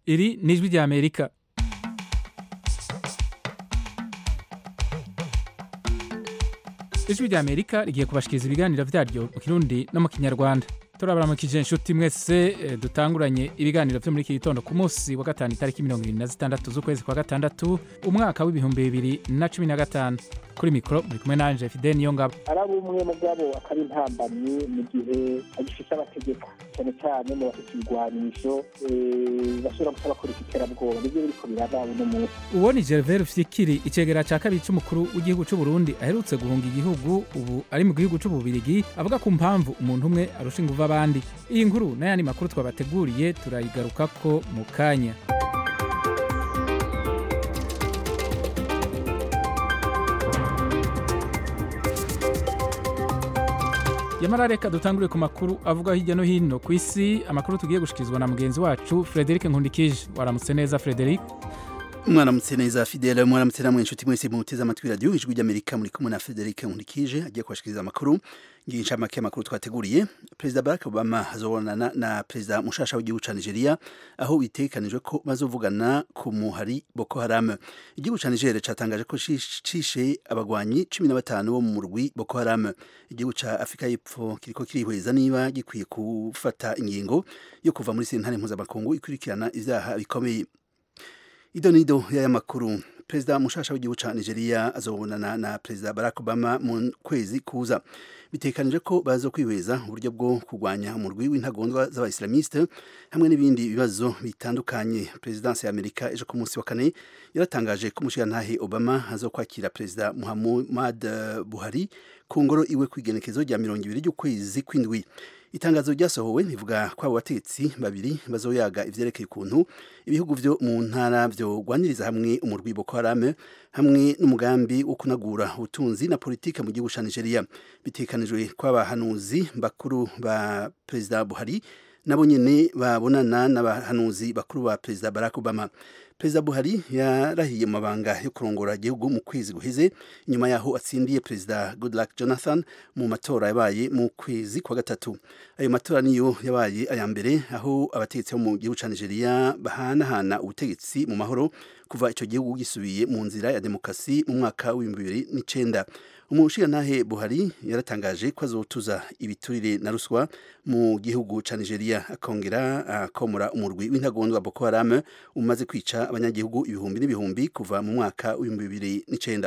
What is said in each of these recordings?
iri ni ijwi ry'amerika ijwi ry'amerika rigiye kubashikiriza ibiganiro vyaryo mu kirundi no mu kinyarwanda turabaramukije inshuti mwese eh, dutanguranye ibiganiro vyo muri iki gitondo ku munsi wa gatanu itariki mirongo irindwi na zitandatu z'ukwezi kwa gatandatu umwaka w'ibihumbi bibiri na cumi na gatanu kuri mikoro muri kumwe nanje fide niyo ngabo ari umwe mu bwabo akaba intambamyi mu gihe agifite abategeka cyane cyane mu bafite ibigwanisho eh, bashobora gusa bakora iterabwoba nibyo biriko biraba uno munsi uwo ni gervais fikiri icegera ca kabiri c'umukuru w'igihugu c'u burundi aherutse guhunga igihugu ubu ari mu gihugu c'ububirigi avuga ku mpamvu umuntu umwe arusha inguvu abandi iyi nkuru n'ayandi makuru twabateguriye turayigarukako mu kanya yamara reka dutangure ku makuru avuga hirya no hino ku isi amakuru tugiye gushikirizwa na mugenzi wacu frederic nkundikije waramutse neza frederic mwaramutse neza fidele mwaramutse namwe inshuti mwese muteze amatwi radiyo ijwi ry'amerika muri kumwe na frederic nkurikije agiye kubashikiriza amakuru ngiye incamake y'amakuru twateguriye perezida barack obama azobonana na perezida mushasha w'igihugu ca nigeria aho bitegekanijwe ko bazovugana ku muhari boko haram igihugu ca nigeria catangaje ko cish- cishe abagwanyi cumi na batanu bo mu murwi boko haram igihugu ca afurika y'epfo kiriko kirihweza niba gikwiye gufata ingingo yo kuva muri sentare mpuzamakungu ikurikirana ivyaha bikomeye idonido y'aya makuru perezida mushasha w'igihugu ca nigeria azobonana na perezida barack obama mu kwezi kuza bitekanije ko baza kwihweza uburyo bwo kurwanya umurwi w'intagondwa z'abaislamiste hamwe n'ibindi bibazo bitandukanye perezidansi ya amerika ejo ku munsi wa kane yaratangaje ko umushirantahe obama azokwakira perezida muhammad eh, buhari ku ngoro iwe kw'igenekezo rya mirongo ibiri ry'ukwezi kw'indwi itangazo ryasohowe rivuga ko abo bategetsi babiri bazoyaga ivyerekeye ukuntu ibihugu vyo mu ntara vyogwaniriza hamwe umurwi Boko Haram hamwe n'umugambi wo kunagura ubutunzi na politike mu gihugu ca Nigeria bitekanijwe ko abahanuzi bakuru ba perezida Buhari nabo nyene babonana n'abahanuzi bakuru ba perezida Barack Obama perezida Buhari yarahiye mu mabanga yo kurongora igihugu mu kwezi guheze inyuma yaho atsindiye perezida Goodluck Jonathan mu matora yabaye mu kwezi kwa gatatu ayo matora niyo yabaye aya mbere aho abategetsi bo mu gihugu ca Nigeria bahanahana ubutegetsi mu mahoro kuva ico gihugu gisubiye mu nzira ya demokrasi mu mwaka w'ibihumbi bibiri n'icenda umushirantahe Buhari yaratangaje ko azotuza ibiturire na ruswa mu gihugu ca Nigeria akongera akomora umurwi w'intagondwa Boko Haram umaze kwica abanyagihugu ibihumbi n'ibihumbi kuva mu mwaka w'ibihumbi bibiri n'icenda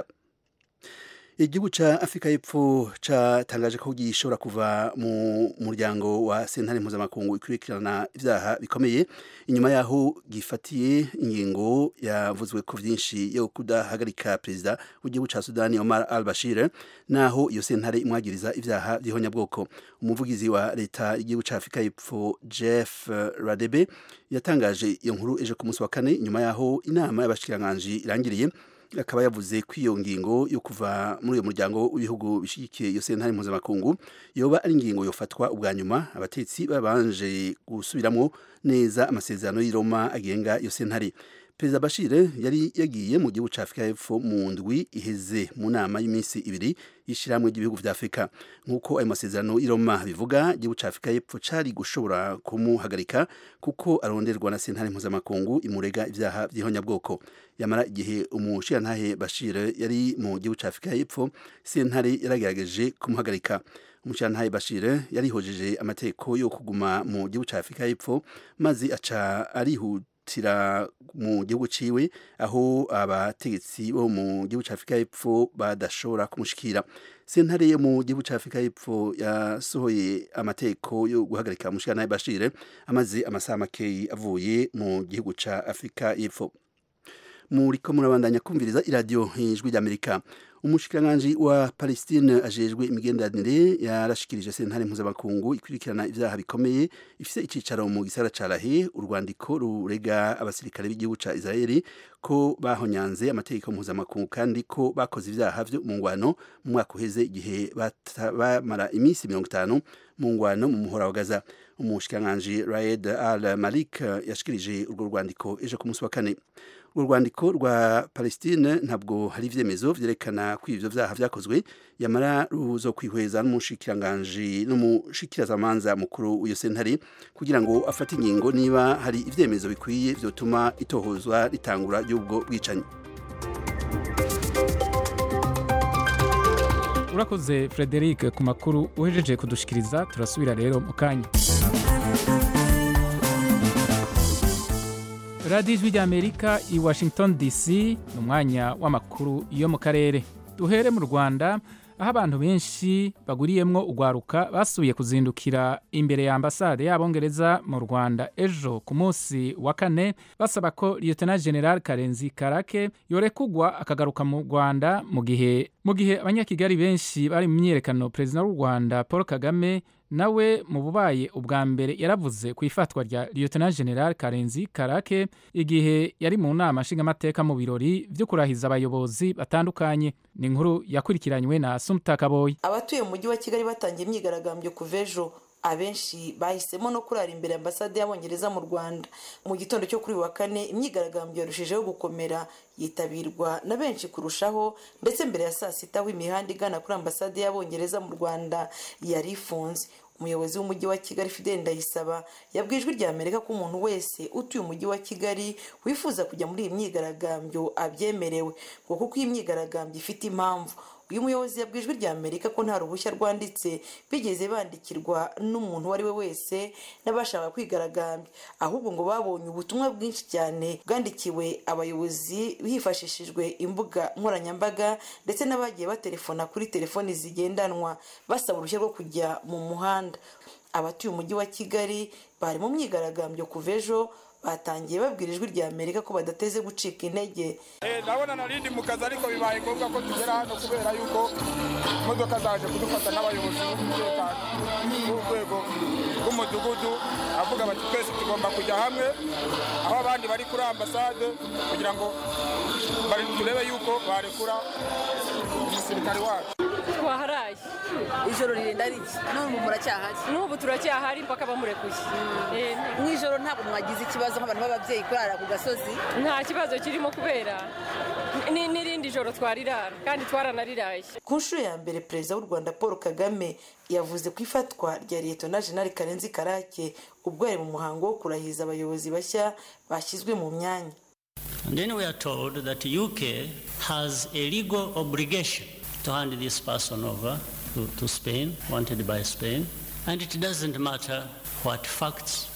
igihugu ca Afrika y'Epfo catangaje ko gishobora kuva mu muryango wa sentare mpuzamakungu ikurikirana ivyaha bikomeye inyuma yaho gifatiye ingingo yavuzwe ko vyinshi yo kudahagarika perezida w'igihugu ca Sudani Omar al-Bashir naho iyo sentare imwagiriza ivyaha vy'ihonyabwoko umuvugizi wa leta y'igihugu ca Afrika y'Epfo Jeff Radebe yatangaje iyo nkuru ejo ku munsi wa kane inyuma yaho inama y'abashikiranganji irangiriye akaba yavuze ko iyo ngingo yo kuva muri uyo muryango w'ibihugu bishyigikiye iyo sentare mpuzamakungu yoba ari ingingo yofatwa ubwa nyuma abatetsi babanje gusubiramwo neza amasezerano y'i Roma agenga iyo sentare perezida bashir yari yagiye mu gihugu ca afurika y'epfo mu ndwi iheze mu nama y'iminsi ibiri y'ishirahamwe ry'ibihugu vya afurika nk'uko ayo masezerano y'i Roma bivuga igihugu ca afurika y'epfo cari gushobora kumuhagarika kuko aronderwa na sentare mpuzamakungu imurega ivyaha vy'ihonyabwoko yamara igihe umushirantahe bashir yari mu gihugu ca afurika y'epfo sentare yaragerageje kumuhagarika umushirantahe bashir yarihojeje amategeko yo kuguma mu gihugu ca afurika y'epfo maze aca arihuta tira mu gihugu ciwe aho abategetsi bo mu gihugu ca Afrika y'Epfo badashobora kumushikira sentare yo mu gihugu ca Afrika y'Epfo yasohoye amateko yo guhagarika umushikana Bashir amaze amasaha makeyi avuye mu gihugu ca Afrika y'Epfo muriko murabandanya kumviriza iradiyo ijwi ry'Amerika umushikiranganji wa Palestine ajejwe imigenderanire yarashikirije sentare mpuzamakungu ikurikirana ivyaha bikomeye ifise icicaro mu gisagara ca Lahe urwandiko rurega abasirikare b'igihugu ca Israeli ko bahonyanze amategeko mpuzamakungu kandi ko bakoze ivyaha vyo mu ngwano mu mwaka uheze igihe bamara iminsi mirongo itanu mu ngwano mu muhora wa Gaza umushikiranganji Raed Al Malik yashikirije urwo rwandiko ejo ku munsi wa kane urwo rwandiko rwa palestine ntabwo hari ivyemezo vyerekana ko ivyo vyaha vyakozwe yamara ruzo kwihweza n'umushikiranganji n'umushikirazamanza mukuru w'iyo sentare kugira ngo afate ingingo niba hari ivyemezo bikwiye vyotuma itohozwa ritangura ry'ubwo bwicanyi urakoze frederic ku makuru uhejeje kudushikiriza turasubira rero mu kanya radiyo ijwi ry'amerika i washington dc ni umwanya w'amakuru yo mu karere duhere mu rwanda aho abantu benshi baguriyemwo urwaruka basubiye kuzindukira imbere ya ambasade y'abongereza mu rwanda ejo ku munsi wa kane basaba ko lieutenant general karenzi karake yorekugwa akagaruka mu rwanda mu gihe mu gihe abanyakigali benshi bari mu myiyerekano perezida w'u rwanda paul kagame nawe mu bubaye ubwa mbere yaravuze ku ifatwa rya lieutenant general karenzi karake igihe yari mu nama nshingamateka mu birori byo kurahiza abayobozi batandukanye ni inkuru yakurikiranywe na sumta kaboyi abatuye mu mujyi wa kigali batangiye imyigaragambyo kuva ejo abenshi bahisemo no kurara imbere ya ambasade y'abongereza mu rwanda mu gitondo cyo kuri uyu wa kane imyigaragambyo yarushijeho gukomera yitabirwa na benshi kurushaho ndetse mbere ya saa sita aho imihanda igana kuri ambasade y'abongereza mu rwanda yari ifunze umuyobozi w'umujyi wa kigali fidel ndayisaba yabwiye ijwi rya amerika ko umuntu wese utuye umujyi wa kigali wifuza kujya muri iyi myigaragambyo abyemerewe ngo kuko iyi myigaragambyo ifite impamvu uyu muyobozi yabwiye ijwi rya amerika ko nta ruhushya rwanditse bigeze bandikirwa n'umuntu uwo ari we wese n'abashaka kwigaragambya ahubwo ngo babonye ubutumwa bwinshi cyane bwandikiwe abayobozi hifashishijwe imbuga nkoranyambaga ndetse n'abagiye batelefona kuri telefoni zigendanwa basaba uruhushya rwo kujya mu muhanda abatuye umujyi wa kigali bari mu myigaragambyo kuva ejo batangiye babwira ijwi rya amerika ko badateze gucika intege ndabona narindi mu kazi ariko bibaye ngombwa ko tugera hano kubera yuko imodoka zaje kudufata n'abayobozi b'umutekano b'urwego rw'umudugudu avuga bati twese tugomba kujya hamwe aho abandi bari kuri ambasade kugira ngo turebe yuko barekura umusirikare wacu twaharaye ijoro ririnda riki n'ubu muracyahari n'ubu turacyahari mpaka bamurekuye mu ijoro ntabwo mwagize ikibazo nk'abantu b'ababyeyi kurara ku gasozi nta kibazo kirimo kubera n'irindi joro twarirara kandi twaranariraye ku nshuro ya mbere perezida w'u rwanda paul kagame yavuze ku ifatwa rya liyetona jenali karenzi karake ubwo yari mu muhango wo kurahiza abayobozi bashya bashyizwe mu myanya And then we are told that UK has a legal obligation to hand this person over to, to Spain, wanted by Spain, and it doesn't matter what facts.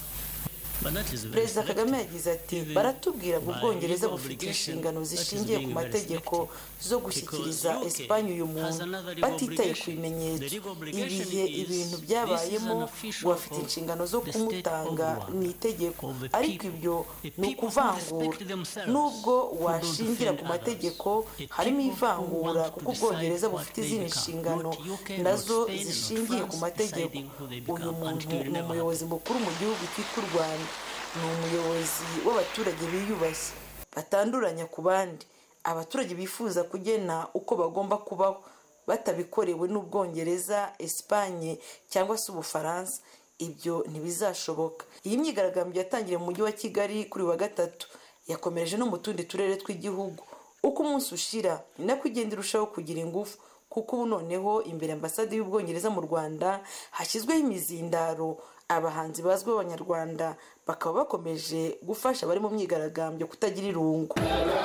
perezida kagame yagize ati baratubwira ngo ubwongereza bufite inshingano zishingiye ku mategeko zo gushyikiriza esipanye uyu muntu batitaye ku bimenyetso ibihe ibintu byabayemo bafite inshingano zo kumutanga mu itegeko ariko ibyo ni ukuvangura nubwo washingira ku mategeko harimo ivangura kuko ubwongereza bufite izindi nshingano nazo zishingiye ku mategeko uyu muntu ni umuyobozi mukuru mu gihugu cyitwa u rwanda ni umuyobozi w'abaturage biyubashye batanduranya ku bandi abaturage bifuza kugena uko bagomba kubaho batabikorewe n'ubwongereza esipanye cyangwa se ubufaransa ibyo ntibizashoboka iyi myigaragambyo yatangiriye mu mujyi wa kigali kuri wa gatatu yakomereje no mu tundi turere tw'igihugu uko umunsi ushira ni nako igenda irushaho kugira ingufu kuko ubu noneho imbere ambasade y'ubwongereza mu rwanda hashyizweho imizindaro abahanzi bazwi b'abanyarwanda bakaba bakomeje gufasha abari mu myigaragambyo kutagira irungu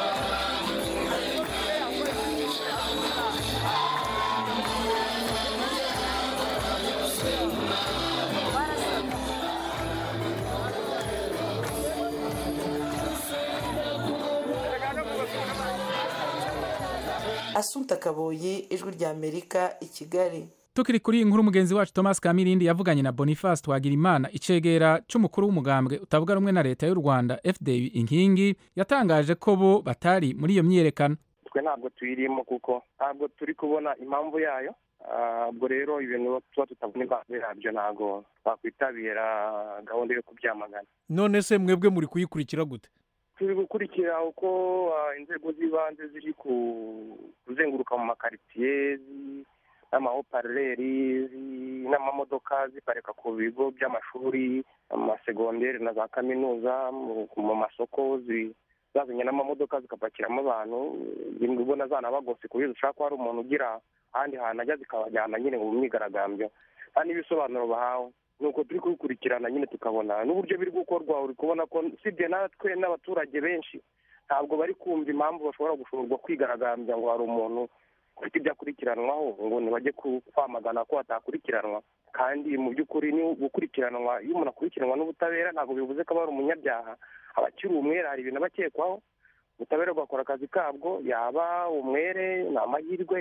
asunta kaboyi ijwi rya amerika i kigali tukiri kuri iyi nkuru mugenzi wacu thomas kamirindi yavuganye na boniface twagirimana icegera c'umukuru w'umugambwe utavuga rumwe na leta y'u rwanda fda inkingi yatangaje ko bo batari muri iyo myiyerekano twe ntabwo tuyirimo kuko ntabwo turi kubona impamvu yayo ubwo rero ibintu tuba tutabona impamvu yabyo ntabwo twakwitabira gahunda yo kubyamagana none se mwebwe muri kuyikurikira gute turi gukurikira uko inzego z'ibanze ziri kuzenguruka mu makaritsiye n'amahopareri n'amamodoka ziparika ku bigo by'amashuri amasegonderi na za kaminuza mu masoko zazanye n'amamodoka zikapakiramo abantu rimwe ubona zanabagose ku buryo zishobora ko hari umuntu ugira ahandi hantu ajya zikabajyana nyine mu myigaragambyo nta n'ibisobanuro bahawe nuko turi kubikurikirana nyine tukabona n'uburyo biri gukorwa uri kubona ko usibye natwe n'abaturage benshi ntabwo bari kumva impamvu bashobora gushorwa kwigaragambya ngo hari umuntu ufite ibyo akurikiranwaho ngo ntibajye kwamagana ko atakurikiranwa kandi mu by'ukuri ni gukurikiranwa iyo umuntu akurikiranwa n'ubutabera ntabwo bivuze ko aba ari umunyabyaha aba akiri umwere hari ibintu aba akekwaho ubutabera bugakora akazi kabwo yaba umwere ni amahirwe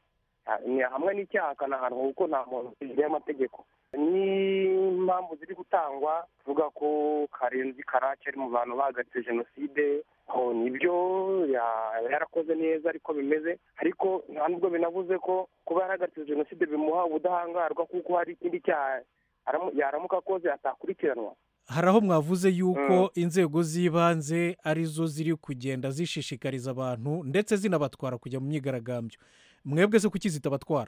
hamwe n'icyaha akanahanwa kuko nta muntu imbere y'amategeko n'impamvu ziri gutangwa tuvuga ko karenzi karake ari mu bantu bahagaritse jenoside nibyo yarakoze neza ariko bimeze ariko nta nubwo binavuze ko kuba yarahagaritse jenoside bimuha ubudahangarwa kuko hari ikindi cyaha yaramuka akoze atakurikiranwa hari aho mwavuze yuko inzego z'ibanze arizo ziri kugenda zishishikariza abantu ndetse zinabatwara kujya mu myigaragambyo mwebwe se kuki zitabatwara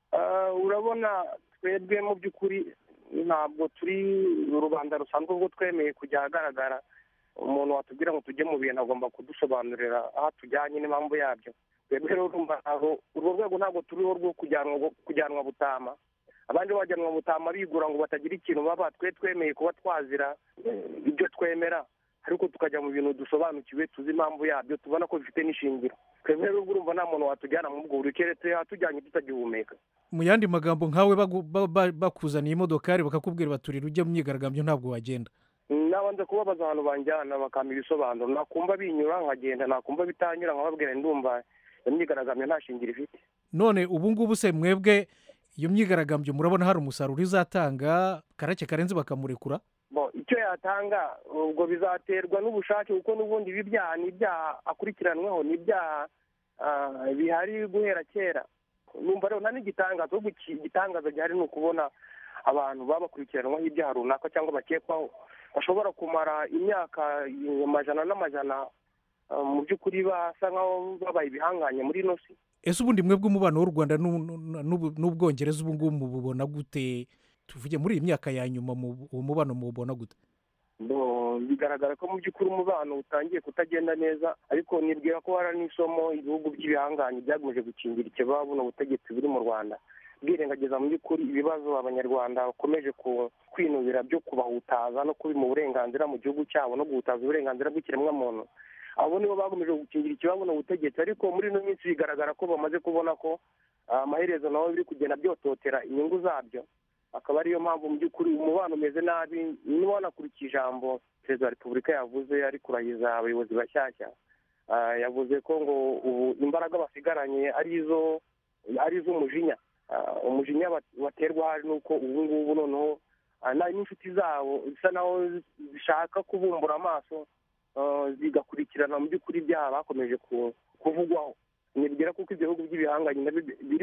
urabona twebwe mu by'ukuri ntabwo turi rubanda rusanzwe ubwo twemeye kujya ahagaragara umuntu watubwira ngo tujye mu bintu agomba kudusobanurira aho tujyanye n'impamvu yabyo twebwe rero urumva urwo rwego ntabwo turiho rwo kujyanwa butama abandi bajyanwa butama bigura ngo batagira ikintu baba twe twemeye kuba twazira ibyo twemera ariko tukajya mu bintu dusobanukiwe tuzi impamvu yabyo tubona ko bifite n'ishingiro twebwe rero urumva nta muntu watujyana mu bwo buri keretse hatujyanye tutagihumeka mu yandi magambo nkawe bakuzaniye imodokari bakakubwira baturira ujya mu myigaragambyo ntabwo wagenda nabanza kubabaza ahantu banjyana bakampa ibisobanuro nakumva binyura nkagenda nakumva bitanyura nkababwira ndumva iyo myigaragambyo nta shingiro ifite none ubu ngubu se mwebwe iyo myigaragambyo murabona hari umusaruro izatanga karake karenze bakamurekura icyo yatanga ubwo bizaterwa n'ubushake kuko n'ubundi ibi byaha ni ibyaha akurikiranweho ni ibyaha bihari guhera kera numva rero nta n'igitangaza ahubwo igitangaza gihari ni ukubona abantu baba bakurikiranwaho ibyaha runaka cyangwa bakekwaho bashobora kumara imyaka amajana n'amajana mu by'ukuri basa nk'aho babaye ibihanganye muri ino si ese ubundi mwebwe umubano w'u rwanda n'ubwongereza ubu ngubu mububona gute tuvuge muri iyi myaka ya nyuma uwo mubano mububona gute bigaragara ko mu by'ukuri umubano utangiye kutagenda neza ariko nibwira ko hari n'isomo ibihugu by'ibihanganye byagomeje gukingira ikibaba buno butegetsi buri mu rwanda bwirengagiza mu by'ukuri ibibazo abanyarwanda bakomeje kwinubira byo kubahutaza no kubima uburenganzira mu gihugu cyabo no guhutaza uburenganzira bw'ikiremwamuntu abo nibo bakomeje gukingira ikibazo ubutegetsi ariko muri ino minsi bigaragara ko bamaze kubona ko amaherezo nabo biri kugenda byototera inyungu zabyo akaba ariyo mpamvu mu by'ukuri umubano umeze nabi niba wanakurikiye ijambo perezida wa repubulika yavuze ari kurahiza abayobozi bashyashya yavuze ko ngo ubu imbaraga basigaranye ari izo ari iz'umujinya umujinya baterwa hari nuko ubu ngubu noneho n'inshuti zabo bisa naho zishaka kubumbura amaso zigakurikirana mu by'ukuri ibyaha bakomeje kuvugwaho nibwira kuko ibihugu by'ibihanganye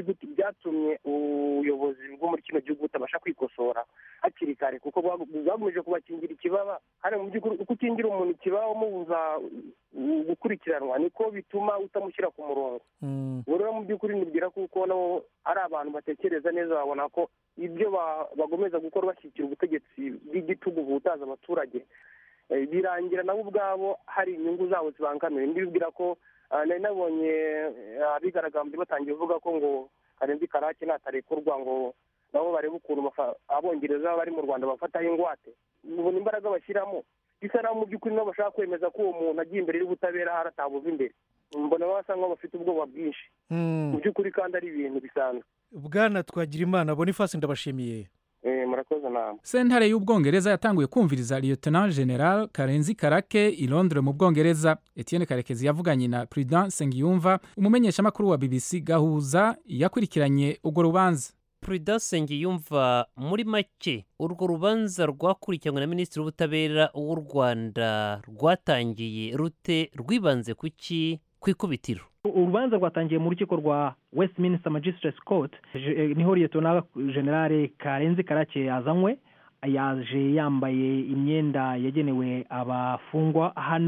byatumye ubuyobozi bwo muri kino gihugu butabasha kwikosora hakiri kare kuko bwagomeje kubakingira ikibaba hari mu by'ukuri uko ukingira umuntu ikibaba umubuza gukurikiranwa niko bituma utamushyira ku murongo ubu rero mu by'ukuri nibwira kuko nabo ari abantu batekereza neza babona ko ibyo bagomeza gukora bashyigikira ubutegetsi bw'igitugu buhutaza abaturage birangira nabo ubwabo hari inyungu zabo zibangamiye ndibwira ko nari nabonye abigaragambye batangiye kuvuga ko ngo karenzi karake natarekurwa ngo nabo barebe ukuntu abongereza bari mu rwanda bafataho ingwate ubona imbaraga bashyiramo bisa naho mu by'ukuri nabo bashaka kwemeza ko uwo muntu agiye imbere y'ubutabera hari atabuva imbere mbona basa nkaho bafite ubwoba bwinshi mu by'ukuri kandi ari ibintu bisanzwe bwana twagira imana bonifasi ndabashimiye murakoze nawe sentare y'ubwongereza yatanguye kumviriza lieutenant general karenzi karake i londres mu bwongereza etienne karekezi yavuganye na prudence nsengiyumva umumenyeshamakuru wa bbc gahuza yakurikiranye urwo rubanza prudence nsengiyumva muri make urwo rubanza rwakurikiranywe na minisitiri w'ubutabera w'u rwanda rwatangiye rute rwibanze ku ki ku ikubitiro urubanza rwatangiye mu rukiko rwa westminster magistrates court niho liyetona generale karenzi karake yazanywe yaje yambaye imyenda yagenewe abafungwa hano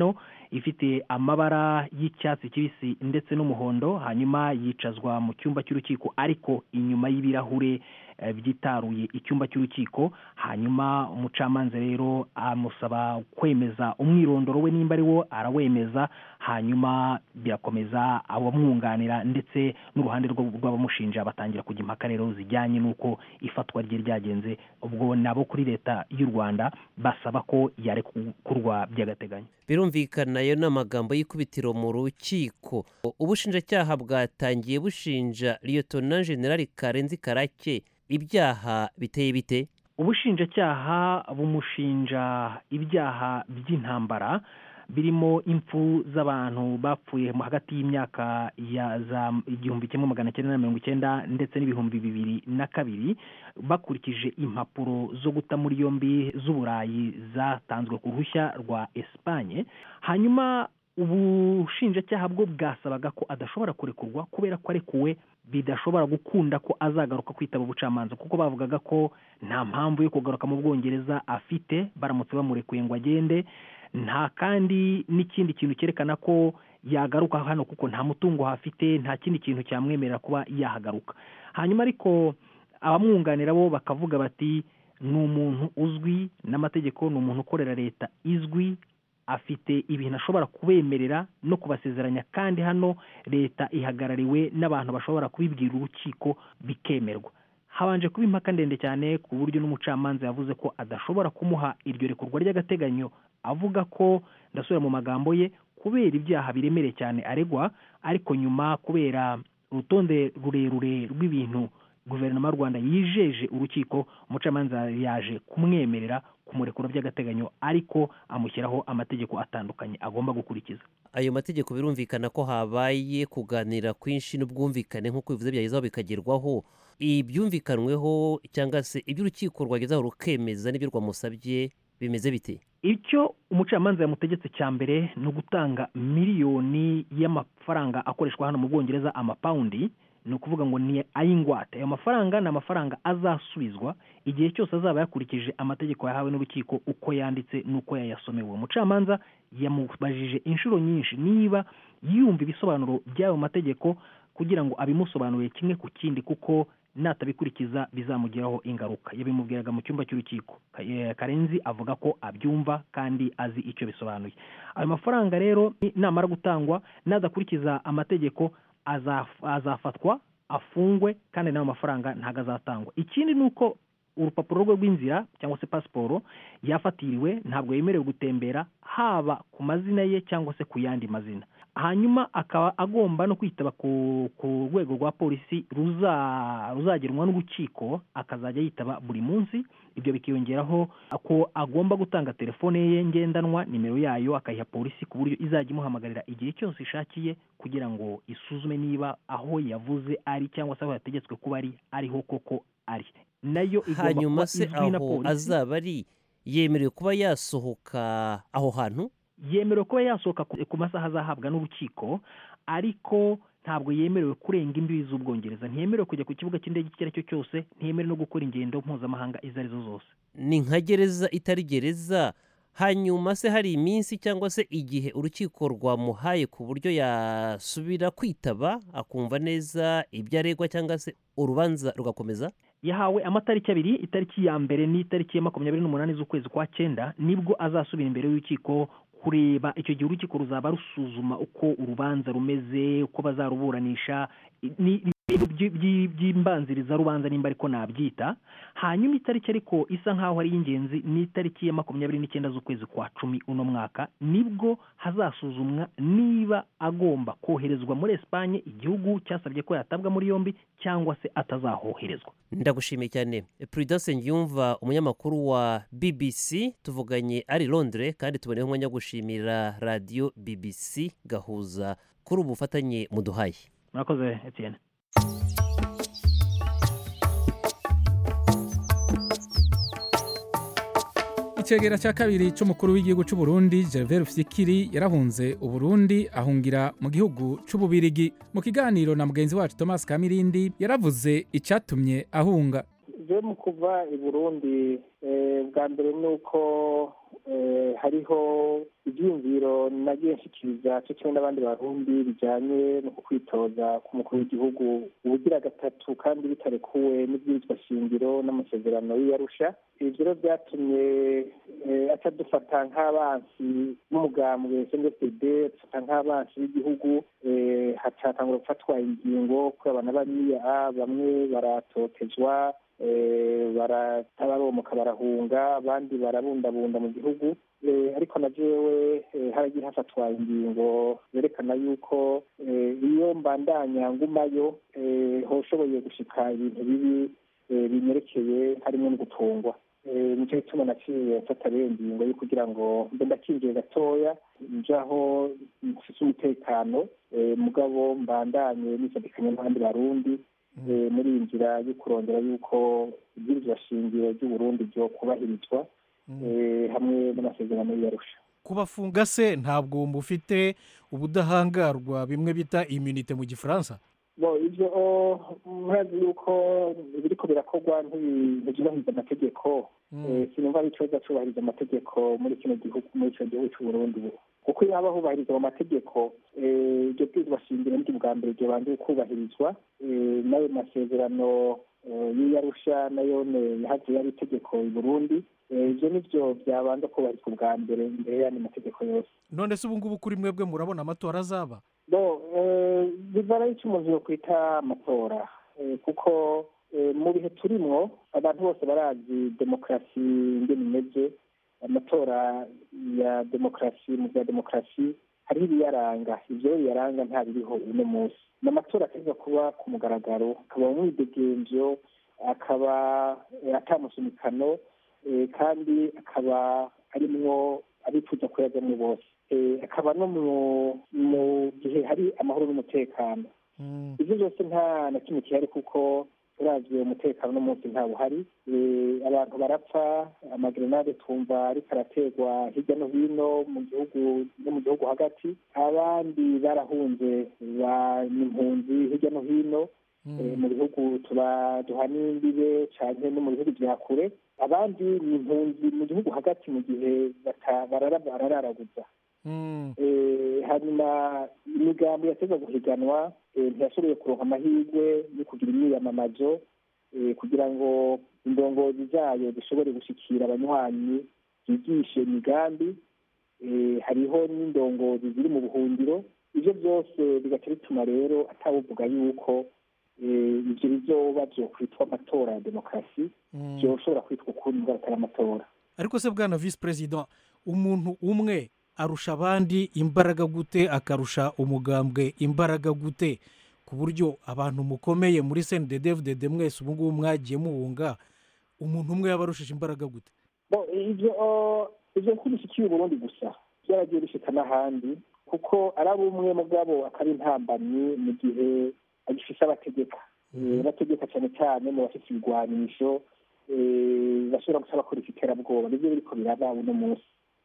ifite amabara y'icyatsi kibisi ndetse n'umuhondo hanyuma yicazwa mu cyumba cy'urukiko ariko inyuma y'ibirahure eh, byitaruye icyumba cy'urukiko hanyuma umucamanza rero amusaba kwemeza umwirondoro we nimba ari wo arawemeza hanyuma birakomeza abamwunganira ndetse n'uruhande rwo- rw'abamushinja batangira kujya impaka rero zijyanye n'uko ifatwa rye ryagenze ubwo nabo kuri leta y'u rwanda basaba ko yarekurwa by'agateganyo birumvikana ayo ni amagambo y'ikubitiro mu rukiko ubushinjacyaha bwatangiye bushinja liyotona generali karenzi karake ibyaha biteye bite ubushinjacyaha bumushinja ibyaha by'intambara birimo impfu z'abantu bapfuye mu hagati y'imyaka ya za igihumbi kimwe magana cyenda na mirongo icyenda ndetse n'ibihumbi bibiri na kabiri bakurikije impapuro zo guta muri yombi z'uburayi zatanzwe ku ruhushya rwa esipanye hanyuma ubushinjacyaha bwo bwasabaga ko adashobora kurekurwa kubera ko arekuwe bidashobora gukunda ko azagaruka kwitaba ubucamanza kuko bavugaga ko nta mpamvu yo kugaruka mu bwongereza afite baramutse bamurekuye ngo agende nta kandi n'ikindi kintu cyerekana ko yagaruka hano kuko nta mutungo hafite nta kindi kintu cyamwemerera kuba yahagaruka hanyuma ariko abamwunganira bo bakavuga bati ni umuntu uzwi n'amategeko ni umuntu ukorera leta izwi afite ibintu ashobora kubemerera no kubasezeranya kandi hano leta ihagarariwe n'abantu bashobora kubibwira urukiko bikemerwa habanje kuba impaka ndende cyane ku buryo n'umucamanza yavuze ko adashobora kumuha iryo rekurwa ry'agateganyo avuga ko ndasubira mu magambo ye kubera ibyaha biremereye cyane aregwa ariko nyuma kubera urutonde rurerure rw'ibintu guverinoma y'u rwanda yijeje urukiko umucamanza yaje kumwemerera kumurekura by'agateganyo ariko amushyiraho amategeko atandukanye agomba gukurikiza ayo mategeko birumvikana ko habaye kuganira kwinshi n'ubwumvikane nk'uko bivuze byagezeho bikagerwaho ibyumvikanweho cyangwa se ibyo urukiko rwagezeho rukemeza n'ibyo rwamusabye bimeze bite icyo umucamanza yamutegetse cya mbere ni ugutanga miliyoni y'amafaranga akoreshwa hano mu bwongereza amapawundi ni ukuvuga ngo ni ay'ingwate ayo mafaranga ni amafaranga azasubizwa igihe cyose azaba yakurikije amategeko yahawe n'urukiko uko yanditse n'uko yayasomewe uwo mucamanza yamubajije inshuro nyinshi niba yumva ibisobanuro by'ayo mategeko kugira ngo abimusobanurire kimwe ku kindi kuko natabikurikiza bizamugiraho ingaruka yabimubwiraga mu cyumba cy'urukiko Ka- eh, karenzi avuga ko abyumva kandi azi icyo bisobanuye ayo mafaranga rero ni- namara gutangwa nadakurikiza amategeko azaf- azafatwa afungwe kandi n'ayo mafaranga ntabwo azatangwa ikindi ni uko urupapuro rwe rw'inzira cyangwa se pasiporo yafatiriwe ntabwo yemerewe gutembera haba ku mazina ye cyangwa se ku yandi mazina hanyuma akaba agomba no kwitaba ku ku rwego rwa polisi ruza- ruzagenwa n'urukiko akazajya yitaba buri munsi ibyo bikiyongeraho ko agomba gutanga telefone ye ngendanwa nimero yayo akayiha polisi ku buryo izajya imuhamagarira igihe cyose ishakiye kugira ngo isuzume niba aho yavuze ari cyangwa se aho yategetswe kuba ari ariho koko ari nayo igomba hanyuma kuba se izwi na aho polisi azaba ari yemerewe kuba yasohoka aho hantu yemerewe kuba yasohoka ku- ku masaha azahabwa n'urukiko ariko ntabwo yemerewe kurenga imbibi z'ubwongereza ntiyemerewe kujya ku kibuga cy'indege icyo ari cyo cyose ntiyemerewe no gukora ingendo mpuzamahanga izo ari zo zose ni nka gereza itari gereza hanyuma se hari iminsi cyangwa se igihe urukiko rwamuhaye ku buryo yasubira kwitaba akumva neza ibyo aregwa cyangwa se urubanza rugakomeza yahawe amatariki abiri itariki ya mbere n'itariki ya makumyabiri n'umunani z'ukwezi kwa cyenda nibwo azasubira imbere y'urukiko kureba icyo gihe urukiko ruzaba rusuzuma uko urubanza rumeze uko bazaruburanisha ni ibintu by- by- by'imbanziriza rubanza nimba ariko nabyita hanyuma itariki ariko isa nk'aho ari iy'ingenzi ni itariki ya makumyabiri n'icyenda z'ukwezi kwa cumi uno mwaka nibwo hazasuzumwa niba agomba koherezwa muri esipanye igihugu cyasabye ko yatabwa muri yombi cyangwa se atazahoherezwa ndagushimiye cyane prudence ngiyumva umunyamakuru wa bbc tuvuganye ari londres kandi tuboneyeho umwanya wo gushimira radiyo bbc gahuza kuri ubu bufatanye muduhaye murakoze etienne icegera cya kabiri cy'umukuru w'igihugu cy'u Burundi Gervais Rufyikiri yarahunze uburundi ahungira mu gihugu cy'ububirigi mu kiganiro na mugenzi wacu Thomas Kamirindi yaravuze icyatumye ahunga je mu kuva i burundi eh, bwa mbere ni uko eh, hariho ibyiyumviro nagiye nshikiriza cyo kimwe n'abandi barundi bijanye no kwitoza k'umukuru w'igihugu ubugira gatatu kandi bitarekuwe n'ibwirizwa shingiro n'amasezerano y'iyarusha ivyo rero vyatumye eh, aca dufata nk'abansi b'umugambwe cndfd dufata nk'abansi b'igihugu eh, hacatangura gufatwa ingingo kuri abana bariya bamwe baratotezwa eh, baratabaromoka barahunga abandi barabundabunda mu gihugu Eh, ariko na jewe eh, haragiye hafatwa ingingo zerekana yuko eh, iyo mbandanya ngumayo eh, hoshoboye gushika ibintu bibi eh, binyerekeye harimo no gutungwa Eh, nico gituma naciye mfata rero ingingo yo kugira ngo mbe ndakinjiye gatoya njaho mfise umutekano eh, mugabo mbandanye nisadikanye n'abandi barundi eh, muri iyi nzira yo kurondera yuko ibwirizwa shingiro ry'uburundi ryo kubahirizwa eh, hamwe n'amasezerano y'iyarusha kubafunga se ntabwo mufite ubudahangarwa bimwe bita immunite mu gifaransa bo ivyo oh, murazi yuko biriko birakorwa ntibi- ntivyubahiriza amategeko Eh, sinumva ari ikibazo cubahiriza amategeko muri kino gihugu muri ico gihugu c'uburundi ubu kuko iyo haba hubahirizwa mu mategeko eh, iryo bwirizwa shingiro niryo bwa mbere ryobanza kubahirizwa eh, n'ayo masezerano eh, y'iyarusha nayone yahavuye ari itegeko i burundi Eh, ivyo nivyo vyabanza kubahirizwa ubwa mbere imbere y'andi mategeko yose none se ubu ngubu kuri mwebwe murabona amatora azaba bo eh, bivana y'icyo umuntu yokwita amatora Eh, kuko eh, mu bihe turimwo abantu bose barazi demokarasi ingene imeze amatora ya demokarasi mu bya demokarasi hariho ibiyaranga ivyo biyaranga nta biriho uno munsi ni amatora ategwa kuba ku mugaragaro akaba umwidegemvyo akaba eh, atamusunikano eh, kandi akaba arimwo abifuza kuyajamwo bose Eh, akaba no mu mu gihe hari amahoro n'umutekano ibyo byose nta na kimwe gihari kuko uravye umutekano n'umunsi ntawuhari Eh, abantu barapfa amagrenade twumva ariko araterwa hirya no hino mu gihugu no mu gihugu hagati abandi barahunze ba impunzi hirya no hino Eh, mu bihugu tuba duhana imbibe canke no mu bihugu vya kure abandi ni impunzi mu gihugu hagati mu gihe bata- barara- barararaguza Eh, hanyuma imigambi yateza guhiganwa eh, ntiyashoboye kuronka amahirwe yo kugira imyiyamamazo eh, kugira ngo indongozi zayo zishobore gushikira abanywanyi zigishe imigambi Eh, hariho n'indongozi ziri mu buhungiro ivyo byose bigaca bituma rero atawuvuga yuko eh, ivyo bizoba vyokwitwa amatora ya demokarasi vyoshobora kwitwa ukundi ngo atari amatora ariko se bwana visi perezida umuntu umwe arusha abandi imbaraga gute akarusha umugambwe imbaraga gute ku buryo abantu mukomeye muri cnddd mwese ubu ngubu mwagiye muhunga umuntu umwe yaba arushije imbaraga gute Bo, ivyo ivyo ntibishikiye uburundi gusa byaragiye bishika n'ahandi kuko ari abumwe mugabo akaba intambamyi mu gihe agifise abategeka Eh, bategeka cyane cyane mu bafite ibigwanisho eh, bashobora gusa bakora iterabwoba nivyo biriko biraba uno munsi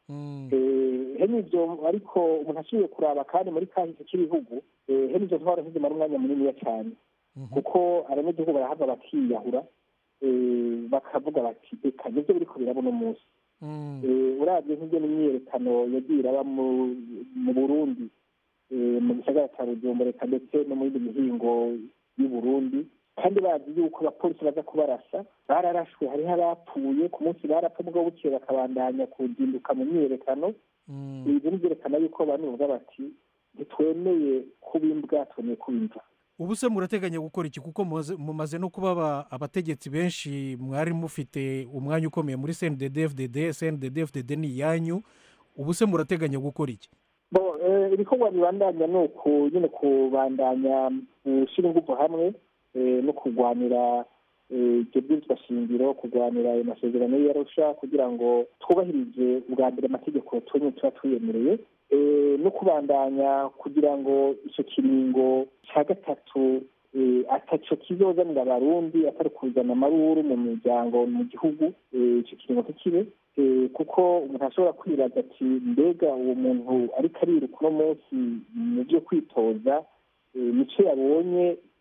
Eh, hene ivyo ariko umuntu asubiye kuraba kandi muri kahise k'ibihugu eh, hene ivyo ntwaro ntizimara umwanya muniniya cyane kuko abanyagihugu barahava bakiyahura eh, bakavuga bati eka nivyo biriko biraba uno munsi Eh, uravye nk'ibyo n'imyiyerekano yagiye iraba mu- mu burundi eh, mu gisagara ca bujumbura eka ndetse no mu yindi mihingo y'u burundi kandi bazi yuko abapolisi baza kubarasa bararashwe hariho abapfuye ku munsi barapfa mugabo bukeye bakabandanya kuzinduka mu myiyerekano ibyo ni byerekana yuko abantu bavuga bati ntitwemeye kuba imbwa twemeye kuba imva ubu se murateganya gukora iki kuko mumaze- mumaze no kuba aba- abategetsi benshi mwari mufite umwanya ukomeye muri cnddfdd cnddfdd ni iyanyu ubu se murateganya gukora iki bo eh, ibikorwa bibandanya ni uku nyine kubandanya gushyira ingufu hamwe eh, no kurwanira eh, ibyo bwirizwa shingiro kurwanira ayo masezerano y'iyarusha kugira ngo twubahirize ubwa mbere amategeko tumwe tuba twiyemereye eh, no kubandanya kugira ngo icyo kiringo cya gatatu eh, ataco kizozanira abarundi atari kuzana amaruru mu miryango mu gihugu eh, ico kiringo ntikibe Eh, kuko umuntu ashobora kwibaza ati mbega uwo muntu ariko ariruka uno munsi mu byo kwitoza eh, nico yabonye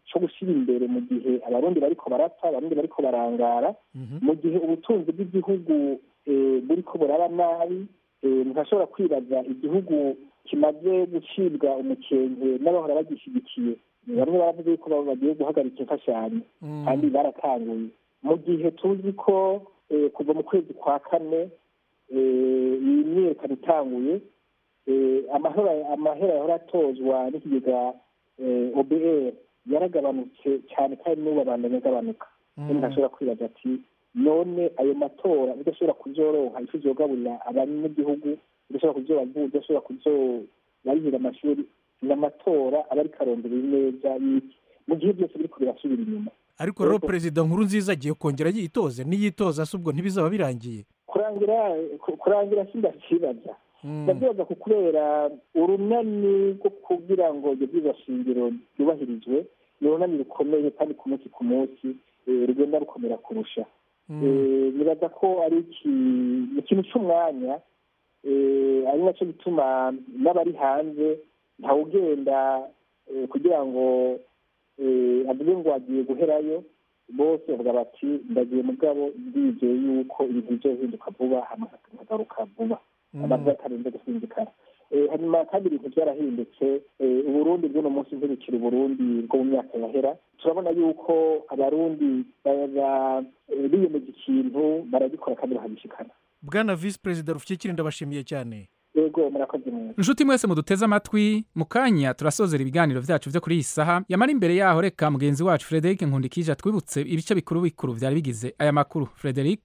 cyo gushyira imbere mu gihe abarundi bariko barapfa abarundi bariko barangara mu gihe ubutunzi bw'igihugu eh, buriko buraba nabi eh, ntashobora kwibaza igihugu kimaze gucibwa umukenke n'abahora bagishyigikiye bamwe baravuze yuko baba bagiye guhagarika imfashanyo kandi baratanguye mu gihe tuzi ko eh, kuva mu kwezi kwa kane eh, iyi myiyerekano itanguye eh, amahera amahera yahora atozwa n'ikigega eh, obr yaragabanutse cyane kandi n'ubu abandanya agabanuka kandi ntashobora kwibaza ati none ayo matora udashobora kuzoronka ifu zogaburira abanyagihugu udashobora kuzobavuza udashobora kuzobarihira amashuri n'amatora aba ariko arondera neza y'iki mu gihe byose biriko birasubira inyuma ariko rero perezida nkuru nziza agiye kongera yitoze niyitoza se ubwo ntibizaba birangiye kurangira ku- kurangira sindakibaza ndabyibaza ku kubera urunani rwo kugira ngo ibyo byiza shingiro byubahirizwe ni urunani rukomeye kandi ku munsi ku munsi eh, rugenda rukomera kurusha Eh, nibaza ko ari iki- ni ikintu cy'umwanya eh, ari nacyo gituma n'abari hanze ntawugenda eh, kugira ngo eh, avuge ngo agiye guherayo bose bavuga bati ndagiye mugabo ndizeye yuko ibintu bizohinduka vuba hama nkagaruka vuba abantu batarinze gusinzikara Eh, hanyuma kandi ibintu byarahindutse Eh, uburundi bw'uno munsi ntibukiri uburundi bwo mu myaka yahera turabona yuko abarundi baba eh, biyemeje ikintu baragikora kandi bakagishikana bwana visi perezida rufite ndabashimiye cyane yego murakoze neza inshuti mwese muduteze amatwi mu kanya turasozera ibiganiro byacu byo kuri iyi saha yamara imbere yaho reka mugenzi wacu frederic nkundikije atwibutse ibice bikuru bikuru byari bigize aya makuru frederic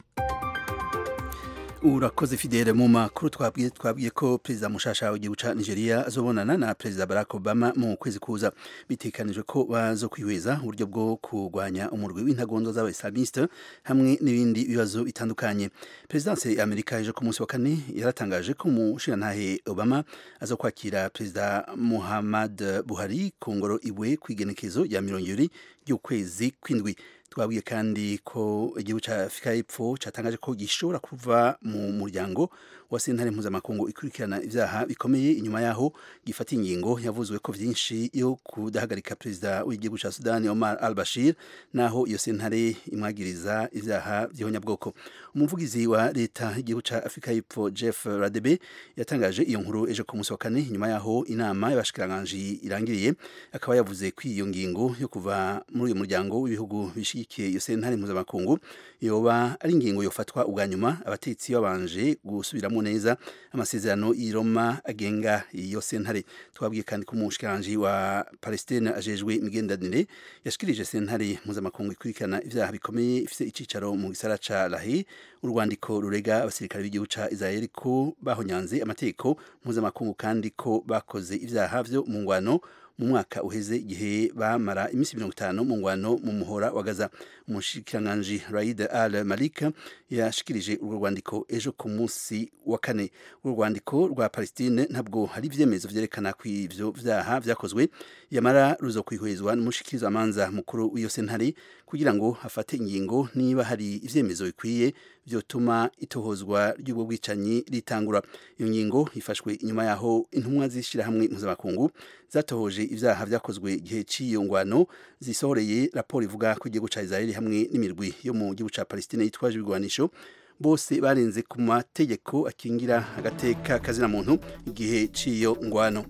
urakoze fidele mu makuru twabwiye twabwiye ko perezida mushasha w'igihugu ca nigeria azobonana na perezida barack obama mu kwezi kuza bitekanijwe ko bazo kwihweza uburyo bwo kurwanya umurwi w'intagondo z'abaislamiste hamwe n'ibindi bibazo bitandukanye perezidanse ya amerika ejo ku munsi wa kane yaratangaje ko umushirantahe obama aza kwakira perezida muhammad buhari ku ngoro iwe kw'igenekezo rya mirongo ibiri ry'ukwezi kw'indwi twabwiye kandi ko igihugu cya afurika y'epfo cyatangaje ko gishobora kuva mu muryango wa sentare mpuzamakungu ikurikirana ibyaha bikomeye inyuma yaho gifata ingingo yavuzwe ko byinshi yo kudahagarika perezida w'igihugu cya sudani omar al bashir naho iyo sentare imwagiriza ibyaha by'ihonyabwoko umuvugizi wa leta y'igihugu cya afurika y'epfo jeff radebe yatangaje iyo nkuru ejo ku munsi wa kane nyuma yaho inama y'abashikiranganji irangiriye akaba yavuze ko iyo ngingo yo kuva muri uyu muryango w'ibihugu bishyigikiye iyo sentare mpuzamakungu yoba ari ingingo yofatwa ubwa nyuma abatetsi babanje gusubiramo neza amasezerano y'i Roma agenga iyo sentare twabwiye kandi ko umushikiranganji wa palestine ajejwe imigenderanire yashikirije sentare mpuzamakungu ikurikirana ibyaha bikomeye ifite icicaro mu gisara ca lahi urwandiko rurega abasirikare b'igihugu ca israel ko bahonyanze amategeko mpuzamakungu kandi ko bakoze ibyaha vyo mu ngwano mu mwaka uheze igihe bamara iminsi mirongo itanu mu ngwano mu muhora wa gaza umushikiranganji raid al malika yashikirije urwo rwandiko ejo ku munsi wa kane urwo rwandiko rwa palestine ntabwo hari ibyemezo vyerekana ko ivyo vyaha vyakozwe yamara ruzo kwihwezwa n'umushikirizamanza mukuru w'iyo sentare kugira ngo hafate ingingo niba hari ivyemezo bikwiye vyotuma itohozwa ry'ubwo bwicanyi ritangura iyo ngingo ifashwe inyuma yaho intumwa z'ishirahamwe mpuzamakungu zatohoje ivyaha vyakozwe igihe c'iyo ngwano zisohoreye raporo ivuga ko igihugu ca Israeli hamwe n'imirwi yo mu gihugu ca Palestine yitwaje ibigwanisho bose barenze ku mategeko akingira agateka kazina muntu igihe c'iyo ngwano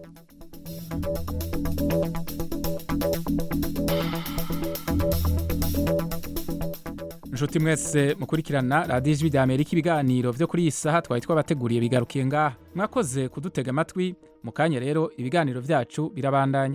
inshuti mwese mukurikirana radiyo ijwi rya amerika ibiganiro byo kuri iyi saha twari twabateguriye bigarukiye ngaha mwakoze kudutega amatwi mu kanya rero ibiganiro byacu birabandanya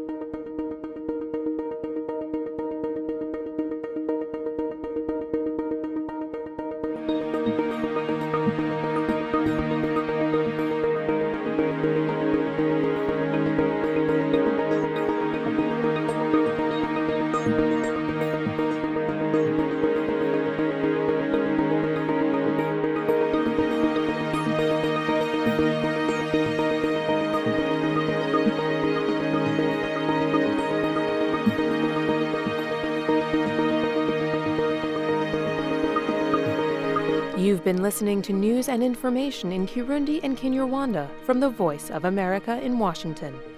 You've been listening to news and information in Kirundi and Kinyarwanda from the Voice of America in Washington.